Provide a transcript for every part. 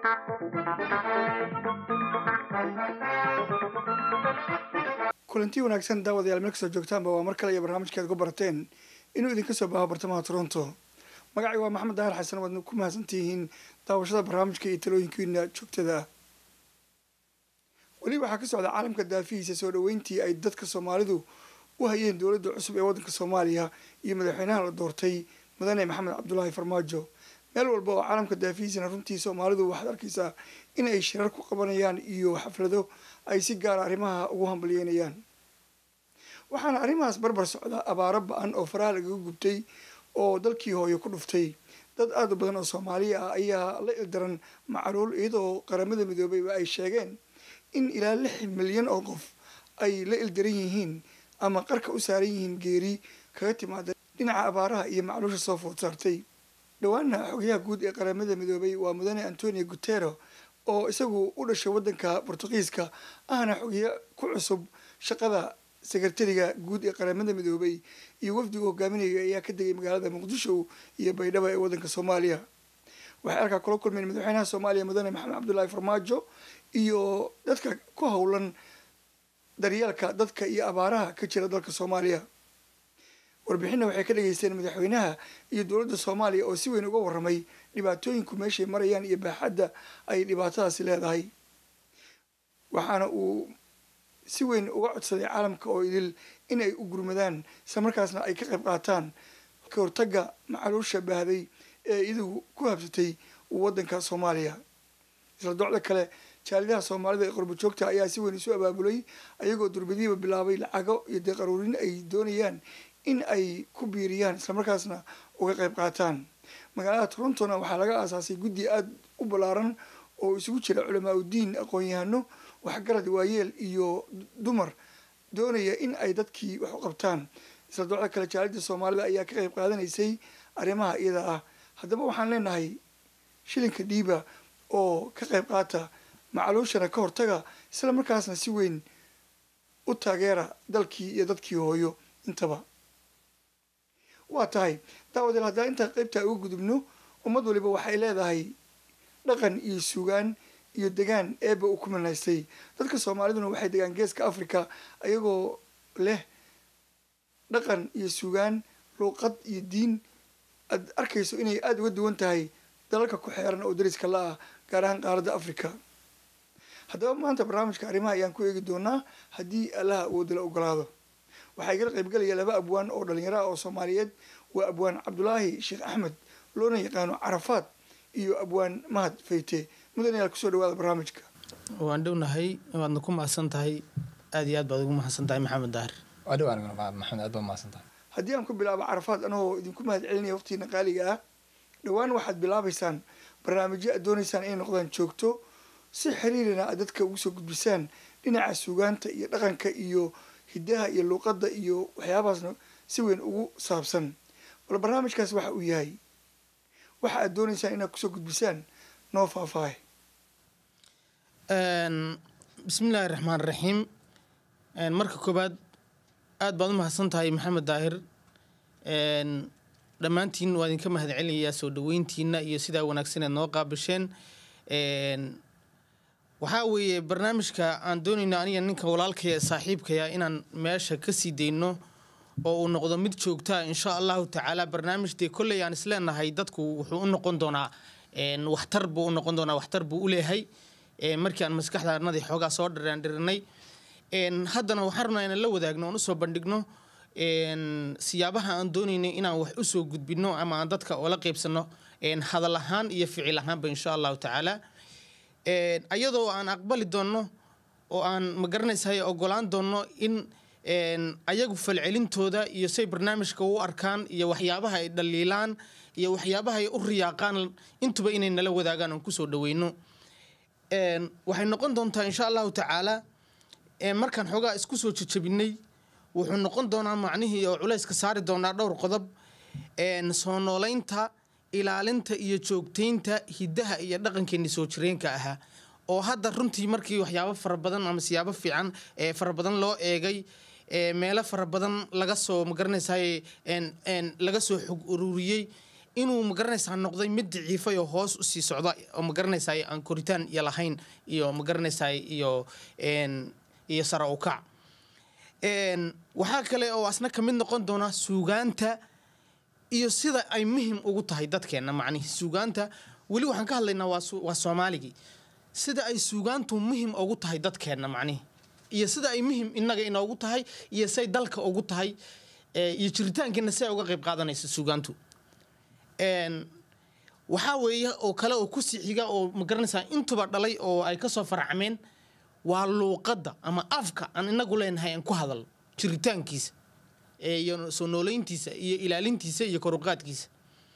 kulanti wanaagsan daawadayaal meel kastoo joogtaanba waa mar kale iyo barnaamijkeed ku barateen inuu idinka soo baaho bartamaha toronto magacay waa maxamed daahir xasan waadna ku mahadsantihiin daawashada barnaamijka iyo talooyinkiina joogtada ah weli waxaa ka socda caalamka daafihiisa soo dhoweyntii ay dadka soomaalidu u hayeen dowladda cusub ee waddanka soomaaliya iyo madaxweynaha la doortay mudane maxamed cabdulaahi farmaajo meel walba oo caalamka daafihiisana runtii soomaalidu waxaad arkaysaa in ay shirar ku qabanayaan iyo xaflado ay si gaara arrimaha ugu hambalyeynayaan waxaana arrimahaas barbar socda abaaro ba-an oo faraha lagaga gubtay oo dalkii hooyo ku dhuftay dad aad u badan oo soomaaliya ah ayaa la ildaran macaluul iyadoo qaramada midoobeyba ay sheegeen in ilaa lix milyan oo qof ay la ildaran yihiin ama qarka u saaran yihiin geeri kaga timaada dhinaca abaaraha iyo macluusha soo food saartay dhowaana xogayaha guud ee qaramada midoobay waa mudane antonio gutero oo isagu u dhashay waddanka bortugiiska ahna xogeya ku cusub shaqada sekretariga guud ee qaramada midoobay iyo wafdigu hogaaminaya ayaa ka degay magaalada muqdisho iyo baydhabo ee waddanka soomaaliya waxay halkaa kula kulmeen madaxweynaha soomaaliya mudane maxamed cabdulaahi farmaajo iyo dadka ku howlan daryeelka dadka iyo abaaraha ka jira dalka soomaaliya warbixinna waxay ka dhageysteen madaxweynaha iyo dowladda soomaaliya oo si weyn uga warramay dhibaatooyinku meeshay marayaan iyo baaxadda ay dhibaatadaasi leedahay waxaana uu si weyn uga codsaday caalamka oo idil in ay u gurmadaan isla markaasna ay ka qayb qaataan ka hortagga macaluusha baahday ee iyadugu ku habsatay waddanka soomaaliya isla docda kale jaalidaha soomaalida ee qurbo joogta ayaa si weyn isu abaabulay ayagoo durbadiiba bilaabay lacago iyo deeqaruurin ay doonayaan in ay ku biiriyaan islamarkaasna uga qayb qaataan magaalada torontona waxaa laga aasaasay guddi aada u ballaaran oo isugu jira culamaa udiin aqoon-yahano waxgarad waayeel iyo dumar doonaya in ay dadkii wax u qabtaan isla docda kale jaalida soomaalida ayaa ka qayb qaadanaysay arrimaha iyada ah haddaba waxaan leenahay shilinka dhiiba oo ka qayb qaata macaluushana ka hortaga isla markaasna si weyn u taageera dalkii iyo dadkii hooyo intaba waa tahay daawadeel haddaa intaan qaybtaa uga gudubno ummad waliba waxay leedahay dhaqan iyo suugaan iyo degaan eeba uu ku manaystay dadka soomaaliduna waxay degaan geeska africa ayagoo leh dhaqan iyo suugaan luuqad iyo diin aad arkayso inay aada uga duwan tahay dalalka ku xeeran oo dariska la ah gaar ahaan qaaradda africa haddaba maanta barnaamijka arrimaha ayaan ku eegi doonaa haddii allaha awoodala ogolaado waxaa igala qaybgelaya laba abwaan oo dhalinyaro ah oo soomaaliyeed waa abwaan cabdulaahi sheekh axmed loona yaqaano carafaad iyo abwaan mahad fayte mudan ayaad kusoo dhawaada barnaamijka waan dhownahay waadna ku mahadsan tahay aada iyo aad baad ugu mahadsan tahay maxamed daahir waa dhowaan maxamed aad baa mahadsan tahay haddii aan ku bilaabo carafaad anagoo idinku mahad celinaya waqtigiina qaaliga ah dhowaan waxaad bilaabaysaan barnaamijyo aad doonaysaan inay noqdaan joogto si xiriirina aad dadka ugu soo gudbisaan dhinaca suugaanta iyo dhaqanka iyo hidaha iyo luuqadda iyo waxyaabahaasna si weyn ugu saabsan bal barnaamijkaas waxa uu yahay waxa aad doonaysaan inaad kusoo gudbisaan noo faahfaahe bismillaahi raxmaan raxiim marka koobaad aada baad u mahadsan tahay maxamed daahir dhammaantiin waa idinka mahad celinayaa soo dhaweyntiina iyo sidaa wanaagsaneed noo qaabisheen waxaa weeye barnaamijka aan doonayno aniga ninka walaalkaya saaxiibkaya inaan meesha kasii dayno oo uu noqdo mid joogtaa insha allahu tacaala barnaamij dee kolley aan isleenahay dadku wuxuu u noqon doonaa waxtar buu u noqon doonaa waxtar buu u leeyahay markii aan maskaxda arnadii xoogaa soo dhiraandhirinay haddana waxaan rabnaa inaan la wadaagno oon usoo bandhigno siyaabaha aan doonaynay inaan wax usoo gudbino ama aan dadka oola qeybsano hadal ahaan iyo ficil ahaanba insha allahu tacaala ayadoo aan aqbali doonno oo aan magaranaysahay ogolaan doonno in ayagu falcelintooda iyo say barnaamijka u arkaan iyo waxyaabaha ay dhaliilaan iyo waxyaabaha ay u riyaaqaan intuba inay nala wadaagaan oon kusoo dhaweyno waxay noqon doontaa insha allahu tacaala markaan xoogaa isku soo jejabinay wuxuu noqon doonaa macnihii oo culayska saari doonaa dhowr qodob soo nooleynta ilaalinta iyo joogtaynta hidaha iyo dhaqankeeni soo jireenka ahaa oo hadda runtii markii waxyaabo fara badan ama siyaabo fiican ee fara badan loo eegay meelo fara badan laga soo magaranaysaay laga soo xog ururiyey inuu magaranaysaa noqday mid daciifay oo hoos usii socda oo magaranaysaa aan koritaan iyo lahayn iyo magaranaysaa iyo een, iyo sara ukac Een, waxaa kale oo asna ka mid noqon doona suugaanta iyo sida ay muhim ugu tahay dadkeena macnihi suugaanta weli waxaan ka hadlaynaa waa su- waa soomaaligii sida ay suugaantu muhim ugu tahay dadkeena macnihi iyo sida ay muhim inaga inoogu tahay iyo say dalka ugu tahay ee, iyo jiritaankeena si ay uga qayb qaadanaysa suugaantu Een, waxaa weeye oo kale oo kusii xiga oo magaranaysaa intuba dhalay oo ay kasoo faracmeen waa luuqadda ama afka aan inagu leenahay aan ku hadal jiritaankiisa ee, iyo soo nooleyntiisa iyo ilaalintiisa iyo koruqaadkiisa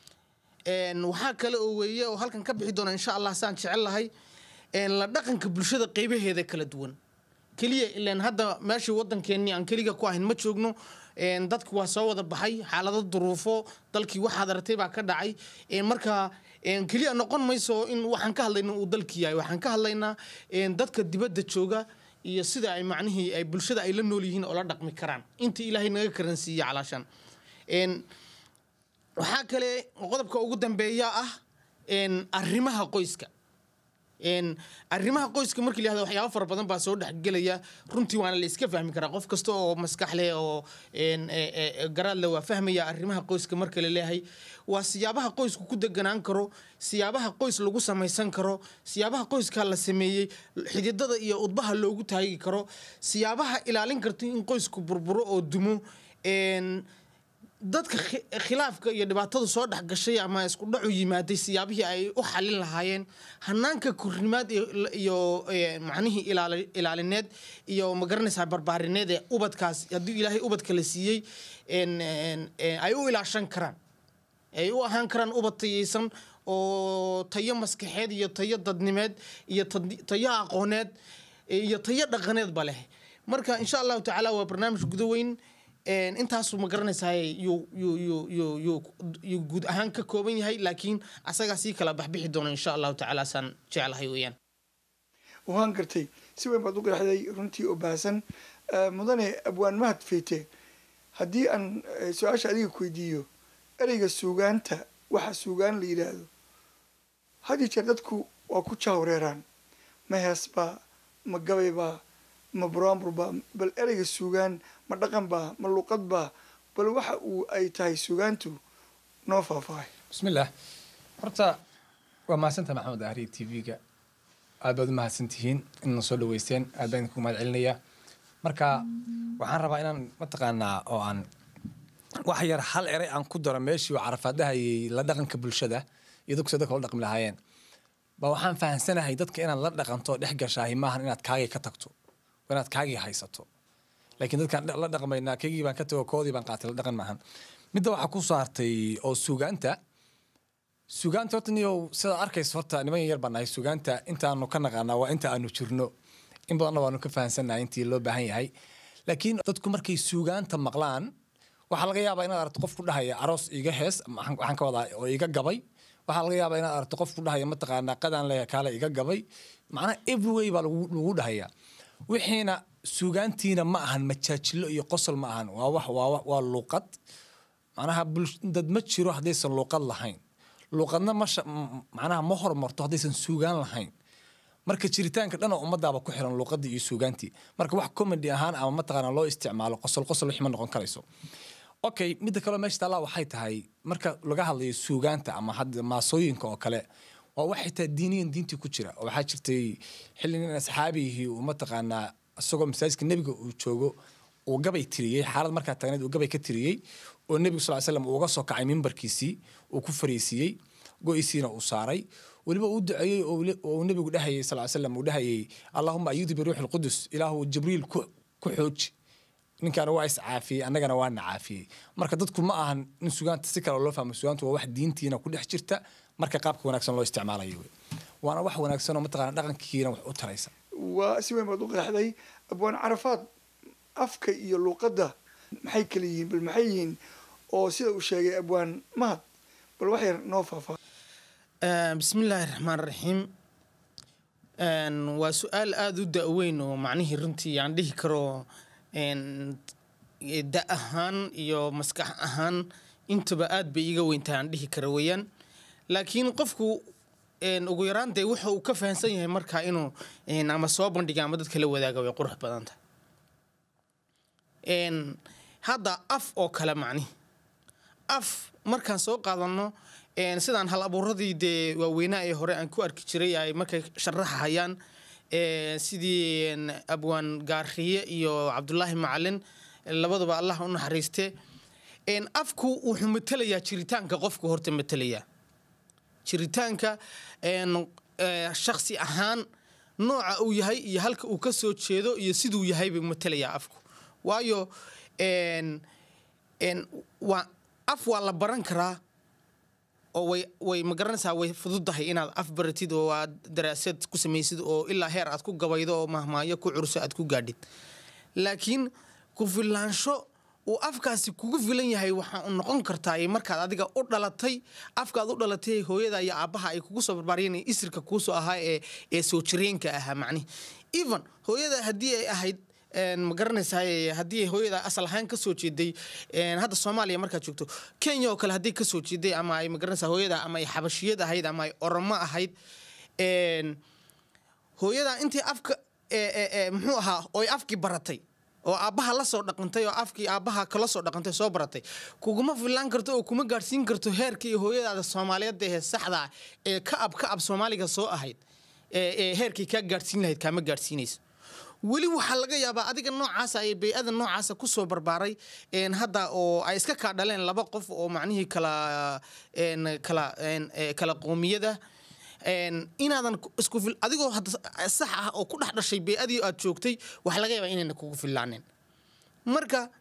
Een, waxaa kale oo weeye oo halkan ka bixi doona insha allah saan jecel lahay een, la dhaqanka bulshada qeybaheeda kala duwan keliya ilaan hadda meeshii wadankeenii aan keliga ku ahayn ma joogno een, dadku waa soo wada baxay xaalado duruufo dalkii waxaad aragtay baa ka dhacay een, marka een, keliya noqon mayso in waxaan ka hadlayna uu dalkii yahay waxaan ka hadlaynaa een, dadka dibadda jooga iyo sida ay macnihii ay bulshada ay la nool yihiin oo la dhaqmi karaan inta ilaahay naga karansiiye calaashan Een, waxaa kale oo qodobka ugu dambeeya ah een, arrimaha qoyska Een, arrimaha qoyska markii la yihahdo waxyaabo fara badan baa soo dhexgelaya runtii waana la iska fahmi karaa qof kasta oo maskax leh oo een, e- e- e- garaad leh waa fahmaya arrimaha qoyska marka la leeyahay waa siyaabaha qoysku ku deganaan karo siyaabaha qoys lagu samaysan karo siyaabaha qoyska la sameeyey xididada iyo udbaha loogu taagi karo siyaabaha ilaalin karta in qoysku burburo oo dumo Een, dadka khi- khilaafka iyo dhibaatada soo dhex gashay ama isku dhacu yimaaday siyaabihii ay u xalin lahaayeen hanaanka kornimaad iyo- iyo eh, macnihii ilaali- ilaalineed iyo magaranaysaa barbaarineed ee ubadkaas haddii ilaahay ubadka la siiyey en- en- en, ay u ilaashan karaan ay u ahaan karaan ubad tayaysan oo tayo maskaxeed iyo tayo dadnimeed iyo tad- tayo aqooneed iyo tayo dhaqaneedba leh marka insha allahu tacaala waa barnaamij guda weyn Een, intaasu ma garanaysaa yuu yuu yuu yuu yuu yuu guud ahaan ka kooban yahay laakiin asagaa sii kala baxbixi doona insha allahu tacaala saan jeclahay weeyaan waan gartay si weyn baad u qeexday runtii oo baahsan Eh, mudane abwaan mahad feyte haddii aan eh, su-aasha adiga ku weydiiyo ereyga suugaanta waxa suugaan la yidhaahdo had iyo jeer dadku waa ku jahwareeraan ma hees baa ma gabay baa ma buraanbur baa bal ereyga suugaan ma dhaqan baa ma luqad baa bal waxa uu ay tahay suugaantu noo faahfaahay bismillaah horta waa mahadsantaha maxamed ahri t v-ga aad baad u mahadsantihiin inna soo dhaweysteen aad baan idinku mahad celinayaa marka waxaan rabaa inaan mataqaanaa oo aan wax yar hal eray aan ku daro meeshii oo carafaadaha iyo la dhaqanka bulshada iyo dadku sida dadka la dhaqmi lahaayeen ba waxaan fahansanahay dadka inaad la dhaqanto dhex gashaahi maahan inaad kaagii ka tagto waa inaad kaagii haysato laakiin dadkaan la dhaqmaynaa kaygii baan ka tago koodii baan qaatay la dhaqan maahan midda waxaa ku saartay oo suugaanta suugaanta horta niyow sidaad arkaysa horta niman yar baan nahay suugaanta intaanu ka naqaanaa waa inta aanu jirno in badanna waanu ka fahansannahay intii loo baahan yahay laakiin dadku markay suugaanta maqlaan waxaa laga yaabaa inaad aragto qof ku dhahaya aroos iga hees maxaan waxaan ka wadaa oo iga gabay waxaa laga yaabaa inaad aragto qof ku dhahaya mataqaanaa qadaan leeya kaale iga gabay macnaha everyway baa lagu lagu dhahaya wixiina suugaantiina ma ahan majaajilo iyo qosol ma ahan waa wax waa wax- waa luuqad macnaha bulsh- dad ma jiro haddaysan luuqad lahayn luuqadna ma sha- m- macnaha ma hormarto haddaysan suugaan lahayn marka jiritaanka dhan oo ummadaaba ku xiran luuqadii iyo suugaantii marka wax comedy ahaan ama mataqaana loo isticmaalo qosol qosol wixii ma noqon karayso okay midda kaleo meesha taallaa waxay tahay marka laga hadlayo suugaanta ama hadda maasooyinka oo kale waa wax xitaa diiniyan diintii ku jira oo waxaa jirtay xilli nin asxaabihii uu mataqaanaa isagoo masaajidka nebiga uu joogo uu gabay tiriyey xaalad markaa taagneed uu gabay ka tiriyey oo nebigu sal slam uu uga soo kacay mimbarkiisii uu ku fariisiiyey go-isiina uu saaray weliba uu duceeyey oo weli- oo uu nebigu dhahayay sal slam uu dhahayay allahuma ayuudi biruuxi lqudus ilaahu jibriil ku ku xooji ninkaana waa iscaafiyey annagana waana caafiyey marka dadku ma ahan in sugaanta si kale loo fahmo sugaantu waa wax diintiina ku dhex jirta marka qaabka wanaagsan loo isticmaalayo wey waana wax wanaagsan oo mataqaana dhaqankiina wax u taraysa waa si weyn baad u qeexday abwaan carafaad afka iyo luuqadda maxay kala yihiin bal maxay yihiin oo sida uu sheegay abwaan mahad bal wax yar noo faahfaahay Eh, bismi illaahi raxmaan raxiim Een, waa su-aal aada u da-weyn oo macnihii runtii aan dhihi karo een, da ahaan iyo maskax ahaan intaba aad bay iiga weyntahay aan dhihi kara weeyaan laakiin qofku een, ugu yaraan dee wuxa uu ka fahansan yahay markaa inuu een, ama soo bandhiga ama dadka la wadaaga way qurux badan tahay Een, hadda af oo kale macni af markaan soo qaadano een, sidaan hal abuuradii dee waaweynaa ee hore aan ku arki jiray ay markay sharaxahayaan een, sidii een, abwaan gaariye iyo cabdulaahi macalin labaduba allah u naxariiste een, afku wuxuu matelayaa jiritaanka qofku horta matelayaa jiritaanka een, ee, shakhsi ahaan nooca uu yahay iyo halka uu ka soo jeedo iyo siduu yahay buu matelayaa afku waayo een, een, waa af waa la baran karaa oo way way ma garanaysaa way fududahay inaad af baratid oo aad daraasad ku samaysid oo ilaa heer aad ku gabaydo oo mahmaayo ku curso aad ku gaadhid laakiin ku filaansho uu afkaasi kugu filan yahay waxaa u noqon kartaa markaad adiga u dhalatay afkaad u dhalatay hooyada iyo aabbaha ay kugu soo barbaariyeen isirka kuusoo ahaa ee ee soo jireenka ahaa macnihi even hooyada haddii ay ahayd een, ma garanaysaa haddii ay hooyada asal ahaan ka soo jeeday een, hadda soomaaliya markaad joogto kenya oo kale haddii ka soo jeeday ama ay ma garanaysaa hooyada ama ay xabashiyad ahayd ama ay oromo ahayd een, hooyada intii afka ee, ee, ee, muxuu ahaa oy afkii baratay oo aabbaha la soo dhaqantay oo afkii aabbaha kala soo dhaqantay soo baratay kuguma filaan karto oo kuma gaadhsiin karto heerkii hooyadaada soomaaliyeed ee saxda ah ee ka ab ka ab soomaaliga soo ahayd ee ee heerkii kaa gaadhsiin lahayd kaama gaadhsiinayso weli waxaa laga yaabaa adiga noocaasa ee bey-ada noocaasa kusoo barbaaray een, hadda oo ay iska kaa dhaleen laba qof oo macnihii kala een, kala een, ee, kala qoomiyada een, inaadan ku- isku fil adigoo hadda sax ah oo ku dhex dhashay bey-adii aad joogtay waxaa laga yaabaa inayna kugu filaaneen marka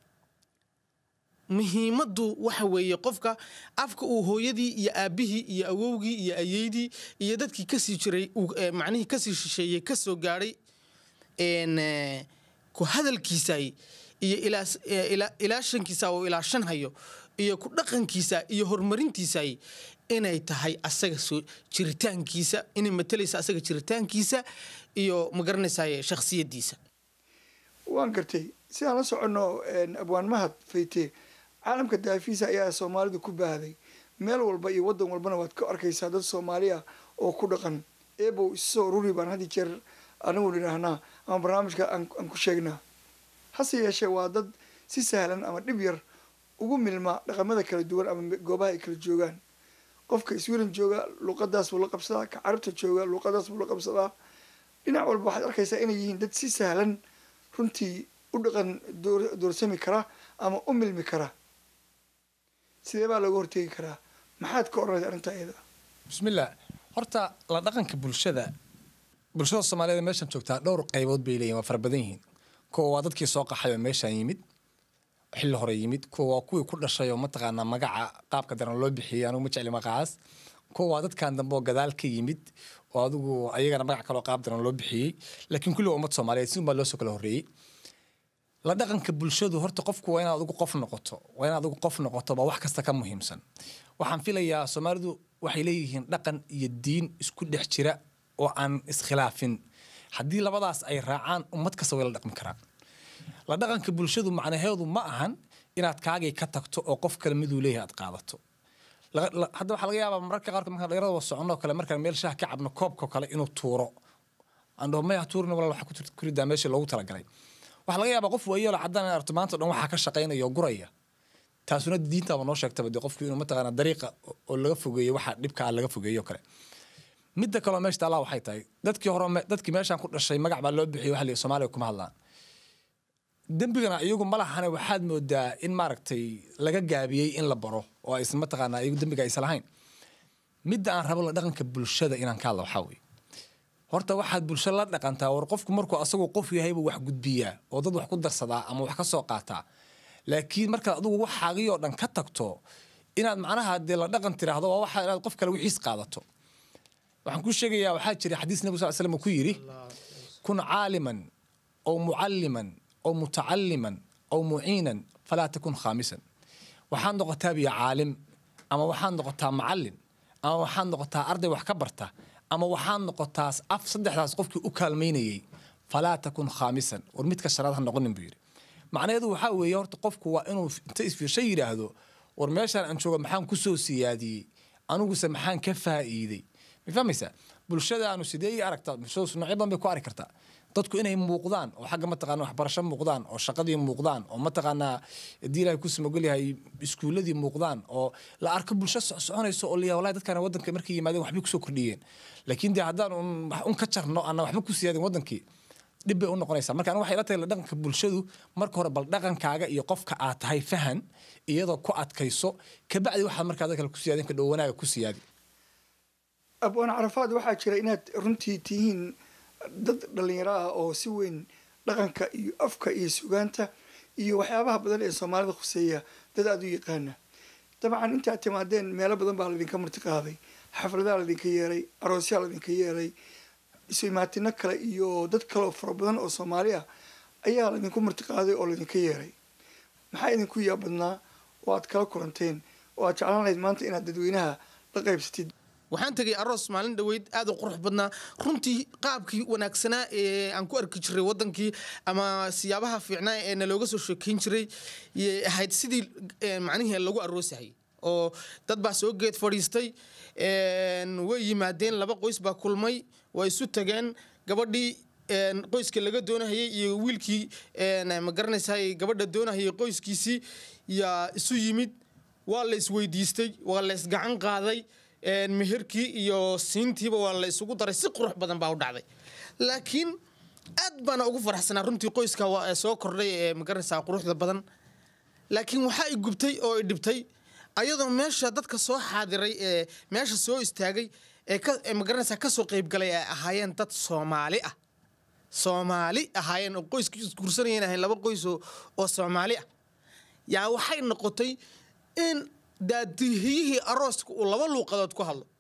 muhiimaddu waxa weeye qofka afka uu hooyadii iyo aabbihii iyo awowgii iyo ayeydii iyo dadkii kasii jiray uu, ee, macnihii kasii shisheeyey kasoo gaadhay een, ee, ku hadalkiisay iyo ilaas- ee, ila- ilaashankiisa oo ilaashan hayo iyo ku dhaqankiisa iyo horumarintiisay inay tahay asaga soo jiritaankiisa inay matalaysa asaga jiritaankiisa iyo ma garanaysaay shakhsiyadiisa waan gartay sidaan la soconno abwaan mahad fayte caalamka daafiisa ayaa soomaalidu ku baahday meel walba iyo wadan walbana waad ka arkaysaa dad soomaaliya oo ku dhaqan eebow isoo ruri baan had iyo jeer anigu nidhaahnaa ama barnaamijka aan aan ku sheegnaa hase yeeshee waa dad si sahlan ama dhib yar ugu milma dhaqamada kala duwan ama goobaha ay kala joogaan qofka iswilan jooga luuqadaas buu la qabsadaa ka carabta jooga luuqadaas buu la qabsadaa dhinac walba waxaad arkaysaa inay yihiin dad si sahlan runtii u dhaqan door- doorsami kara ama u milmi kara sidee baa looga hortegi karaa maxaad ka odhanaysa arrintaa iyada bismillah horta la dhaqanka bulshada bulshada soomaaliyeed meeshan joogtaa dhowr qaybood bay leeyihin waa fara badan yihiin kuwa waa dadkii soo qaxay oo meeshaan yimid xilli hore yimid kuwa waa kuwii ku dhashay oo mataqaanaa magaca qaabka daran loo bixiyey anugu ma jecli magacaas kuwa waa dadkan dambe oo gadaal ka yimid oo adigu ayagana magac kaloo qaab daran loo bixiyey laakiin kulli waa ummad soomaaliyeed si unbaa loo soo kala horreeyey la dhaqanka bulshadu horta qofku waa inaad adigu qof noqoto waa inaad adigu qof noqoto baa wax kasta ka muhiimsan waxaan filayaa soomaalidu waxay leeyihiin dhaqan iyo diin isku dhex jira oo aan iskhilaafin haddii labadaas ay raacaan ummad kasta way la dhaqmi karaan la dhaqanka bulshadu macnaheedu ma ahan inaad kaagay ka tagto oo qof kale miduu leeyahay aad qaadato La- la- hadda waxaa laga yaabaa mararka qaarkood markaan dhalinyarada wada soconno oo kale markaan meel shaah ka cabno koobka oo kale inuu tuuro aan dhaho maya tuurina walaal waxaa ku jirta kuridaa meeshii loogu talagalay waxaa laga yaabaa qof waayeelo caddaan in arto maanta o dhan waxaa ka shaqaynaya oo guraya taasuna diintaaba noo sheegtaba dee qofku inuu mataqaana dariiqa oo- oo laga fogeeyo waxa dhibka ah laga fogeeyo oo kale midda kaloo meesha taallaa waxay tahay dadkii hore me- dadkii meeshaan ku dhashay magac baa loo bixiyay waxa la yidhi soomaaliga kuma hadlaan dembigana iyagu ma lahane waxaad moodaa in maaragtay laga gaabiyey in la baro oo aysan mataqaanaa iyagu dembiga aysan lahayn midda aan rabo la dhaqanka bulshada inaan ka hadla waxaa weeye horta waxaad bulsho la dhaqantaa war qofku markuu asagu qof yahayba wax gudbiyaa oo dad wax ku darsadaa ama wax ka soo qaataa laakiin markaad adigu waxaagii oo dhan ka tagto inaad macnaha dee la dhaqan tiraahdo waa waxa inaad qof kale wixiis qaadato waxaan kuu sheegayaa waxaa jira xadiis nabi sal slam uu ku yidhi kun caaliman aw mucalliman aw mutacalliman aw muciinan falaa takun khaamisan waxaad noqotaa biyo caalim ama waxaad noqotaa macallin ama waxaad noqotaa arday wax ka barta ama waxaad noqotaa af saddexdaas qofkii u kaalmaynayey falaa takun khaamisan war midka shanaad ha noqonin buu yidhi macnaheedu waxaa weeye horta qofku waa inuu inta isfiirsho yidhaahdo war meeshaan aan joogo maxaan kusoo siyaadiyey aniguse maxaan ka faa'iiday ma fahmaysaa bulshadaanu sidee ii aragtaa bulshadu noocyo badan bay ku arki kartaa dadku inay muuqdaan oo xagga mataqaana waxbarasho muuqdaan oo shaqadii muuqdaan oo mataqaanaa haddii ilahay ku samogol yahay iskuuladii muuqdaan oo la arko bulsho soconayso oo liyaa wallahi dadkaan wadanka markay yimaadeen waxbay kusoo kordhiyeen laakiin dee haddaan un wax un ka jarno ana waxba ku siyaadin wadankii dhib bay u noqonaysaa marka aniga waxay la tahay la dhaqanka bulshadu marka hore bal dhaqankaaga iyo qofka aad tahay fahan iyadoo ku adkayso kabacdi waxaad markaa dad kale ku siyaadin ka dhow wanaaga ku siyaadi abwaan carafaad waxaa jira inaad runtii tihiin dad dhalinyaro ah oo si weyn dhaqanka iyo afka iyo sugaanta iyo waxyaabaha badan ee soomaalida khuseeya dad aada u yaqaana dabcan intaad timaadeen meelo badan baa laydinka marti qaaday xafladaha laydinka yeeray aroosyaa laydinka yeeray isu imaatino kale iyo dad kale oo fara badan oo soomaali ah ayaa laydinku marti qaaday oo laydinka yeeray maxaa idinku yaabadnaa oo aad kala kulanteen oo aad jeclaan lahayd maanta inaad dadweynaha la qaybsatid waxaan tegay aroos maalin dhoweyd aad u qurux badnaa runtii qaabkii wanaagsanaa ee aan ku arki jiray wadankii ama siyaabaha fiicnaa ee nalooga soo sheekeyn jiray yay ahayd sidii macnihii lagu aroosahayay oo dad baa soo geed fadhiistay way yimaadeen laba qoys baa kulmay waa isu tageen gabadhii qoyska laga doonahayay iyo wiilkii ma garanaysaa gabadha doonahayay qoyskiisii yaa isu yimid waa la isweydiistay waa la isgacan qaaday meherkii iyo siintiiba waa la isugu daray si qurux badan baa u dhacday laakiin aad baana ugu faraxsanaa runtii qoyska waa soo kordhay ee magaranaysaa quruxda badan laakiin waxaa i gubtay oo i dhibtay ayadoo meesha dadka soo xaadiray ee meesha soo istaagay ee magaranaysaa kasoo qeybgalay ay ahaayeen dad soomaali ah soomaali ahaayeen oo qoyskii isguursanayeen ahayn laba qoys oo soomaali ah yaa waxay noqotay in daadihiyihii arooska uu laba luuqadood ku hadlo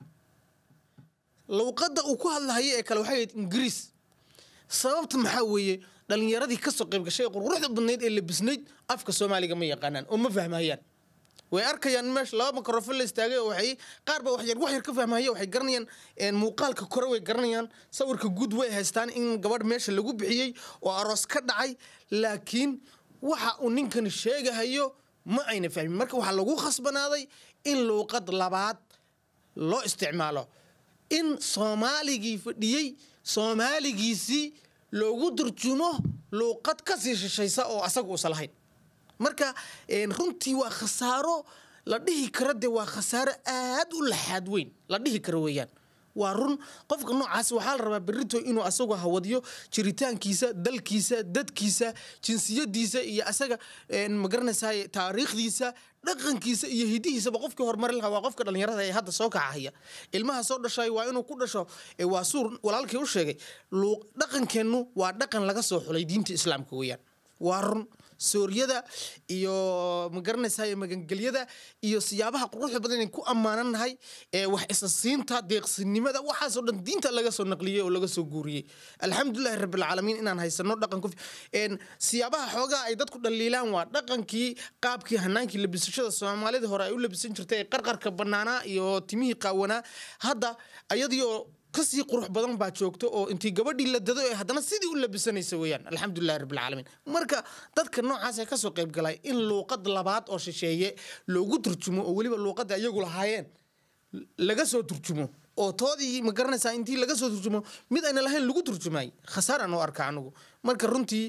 luuqadda uu ku hadlahayo ee kale waxay ahayd ingiriis sababta maxaa weeye dhalinyaradii kasoo qayb gashay ee quruxda badnayd ee labisnayd afka soomaaliga ma yaqaanaan oo ma fahmayaan way arkayaan meesha laba makarofon la istaagay oo waxay qaar ba waxyar wax yar ka fahmaya waxay garanayaan muuqaalka kore way garanayaan sawirka guud way haystaan in gabadh meesha lagu bixiyey oo aroos ka dhacay laakiin waxa uu ninkani sheegahayo ma ayna fahmin marka waxaa lagu khasbanaaday in luuqad labaad loo isticmaalo in soomaaligii fadhiyey soomaaligiisii loogu turjumo luuqad kasii shishaysa oo asaga uusan lahayn marka runtii waa khasaaro la dhihi karo dee waa khasaaro aad u laxaad weyn la dhihi karo weeyaan waa run qofka noocaas waxaa la rabaa berito inuu asagu hawadiyo jiritaankiisa dalkiisa dadkiisa jinsiyadiisa iyo asaga magaranaysaa taariikhdiisa dhaqankiisa iyo hidihiisaba qofkii horumari lahaa waa qofka dhalinyarada ee hadda soo kacahaya ilmaha soo dhashay waa inuu ku dhasho waa suur walaalkii u sheegay dhaqankeennu waa dhaqan laga soo xulay diinta islaamka weeyaan waa run sooryada iyo magaranaysaa magangelyada iyo siyaabaha quruxda badan inay ku ammaananahay ee wax isasiinta deeqsinimada waxaasoo dhan diinta laga soo naqliyey oo laga soo guuriyey alxamdulilahi rabbilcaalamiin inaan haysano dhaqan ku siyaabaha xoogaa ay dadku dhaliilaan waa dhaqankii qaabkii hanaankii labisashada soomaalida hore ay u labisan jirtay ee qarqarka banaanaa iyo timihii qaawanaa hadda ayadiioo kasii qurux badan baa joogto oo intii gabadhii la dado ee haddana sidii u labisanaysa weeyaan alxamdulilahi rabbilcaalamiin marka dadka noocaas ee kasoo qayb galay in luuqad labaad oo shisheeye loogu turjumo oo weliba luuqadda iyagu lahaayeen laga soo turjumo oo toodii ma garanaysaa intii laga soo turjumo mid ayna lahayn lagu turjumay khasaaraan u arka anigu marka runtii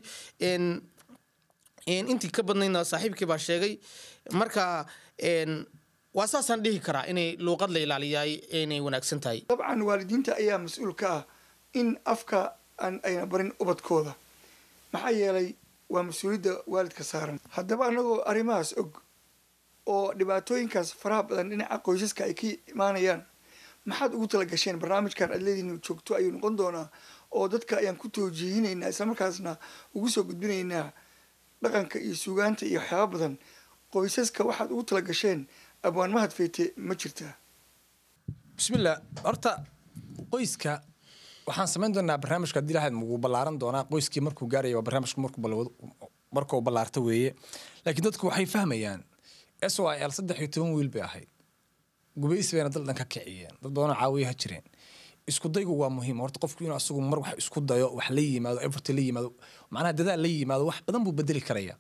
intii ka badnaydna saaxiibkii baa sheegay marka waa saasaan dhihi karaa inay luuqad la ilaaliyaay inay wanaagsan tahay dabcan waalidiinta ayaa mas-uul ka ah in afka aan ayna barin ubadkooda maxaa yeelay waa mas-uuliyadda waalidka saaran haddaba annagoo arrimahaas og oo dhibaatooyinkaas faraha badan dhinaca qoysaska ay ka imaanayaan maxaad ugu tala gasheen barnaamijkan aad leedihin joogto ayuu noqon doonaa oo dadka ayaan ku toojihinaynaa islamarkaasna ugu soo gudbinaynaa dhaqanka iyo suugaanta iyo waxyaaba badan qoysaska waxaad ugu tala gasheen abwaan mahad feyte ma jirtaa bismillah horta qoyska waxaan samayn doonaa barnaamijka haddii lahayd mugu ballaaran doonaa qoyskii markuu gaaraya waa barnaamijku markuu markuu ballaarta weeye laakiin dadku waxay fahmayaan s y l saddex iyo toban wiil bay ahayd gubays bayna dal dhan ka kiciyeen dad badanoo caawiya ha jireen isku daygu waa muhiim horta qofku inuu asagu mar wax isku dayo wax la yimaado effort la yimaado macnaha dadaal la yimaado wax badan buu bedeli karaya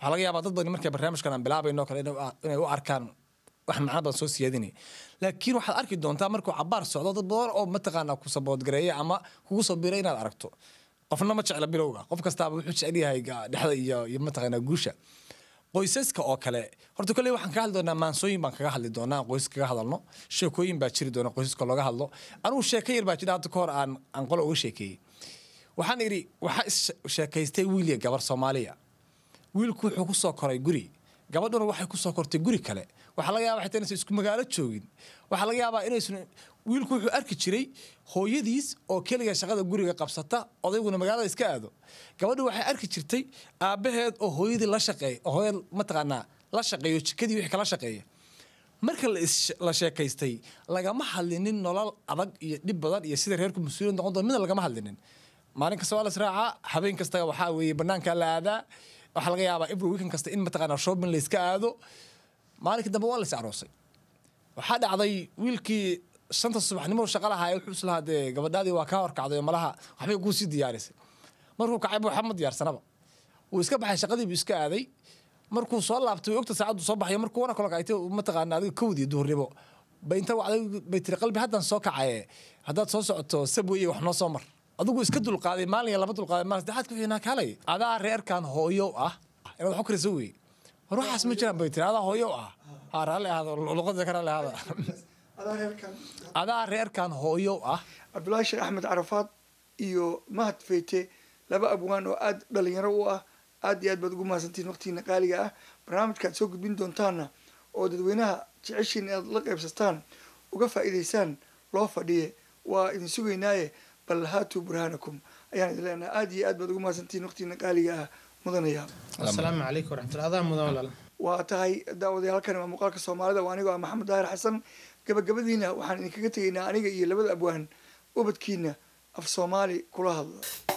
waxaa laga yaabaa dad badan markay barnaamijkan aan bilaabayno kale inay u- inay u arkaan wax macno badan soo siyaadinaya laakiin waxaad arki doontaa markuu cabaar socdo dad badan oo mataqaanaa ku saboodgareeya ama kugu soo biray inaad aragto qofna ma jecla bilowga qof kastaaba wuxuu jecel yahay ga- dhexda iyo iyo mataqaanaa guusha qoysaska oo kale horta kolley waxaan kaga hadli doonaa maansooyin baan kaga hadli doonaa aan qoys kaga hadalno sheekooyin baa jiri doona qoysaska looga hadlo anugu sheeko yar baa jira hadda ka hor aan aan qolo uga sheekeeyey waxaan idhi waxaa is sheekaystay wiil iyo gabar soomaaliya wiilku wuxuu ku soo koray guri gabadhuna waxay ku soo kortay guri kale waxaa laga yaabaa xitaa inaysan isku magaalo joogin waxaa laga yaabaa inaysan wiilku wuxuu arki jiray hooyadiis oo keliga shaqada guriga qabsata odayguna magaalada iska aado gabadhu waxay arki jirtay aabbaheed oo hooyadii la shaqeeya oo hooyad mataqaanaa la shaqeeyo jikadii wixii kala shaqeeya marka la is- la sheekaystay lagama hadlinin nolol adag iyo dhib badan iyo sida reerku mas-uuliyad noqon doon midna lagama hadlinin maalin kasta waa la israacaa habeen kasta waxaa weeye banaanka la aadaa waxaa laga yaabaa every weekend kasta in mataqaanaa shopping la iska aado maalinka dambe waa la is aroosay waxaa dhacday wiilkii shanta subaxnimo shaqa lahaa wuxuu islahaa dee gabadhaadii waa kaa horkacday oo malaha waxbay kuu sii diyaarisay markuu kacay bu waxba ma diyaarsanaba wuu iska baxay shaqadii buu iska aaday markuu soo laabtay way ogta saacaddu soo baxay markuu wana kala kacaytay mataqaana adiga kowdii duhurnimo bay inta wacday bay tiri qalbi haddaan soo kacaye haddaad soo socoto sabweye wax noo soo mar adigu iska dulqaaday maalin iyo laba dulqaaday maalin saddexaad ku xinaa kaalay adaa reerkan hooyo ah inaad wax u karisa weye war waxaas ma jiraan bay tiri adaa hooyo ah ha raalli ahaada luqada ka raalli ahaada adaa reerkan adaa reerkan hooyo ah cabdulaahi sheekh axmed carafaad iyo mahad feyte laba abwaan oo aada dhalinyaro u ah aad iyo aad baad ugu mahadsantihiin waqtigiina qaaliga ah barnaamijkaad soo gudbin doontaana oo dadweynaha jeceshiin inaad la qaybsataan uga faa'iidaysaan loo fadhiye waa idin sugaynaaye bal haatuu burhaanakum ayaan idin leenahay aad iyo aad baad ugu mahadsantihiin waqtigiina qaaliga ah mudanaya asalaamu calaykum waraxmatulla adaa mudan walaal waa tahay daawadaya halkani waa muuqaalka soomaalida waa anigoo ah maxamed daahir xasan gabagabadiina waxaan idinkaga tegaynaa aniga iyo labada abwaan ubadkiina af soomaali kula hadla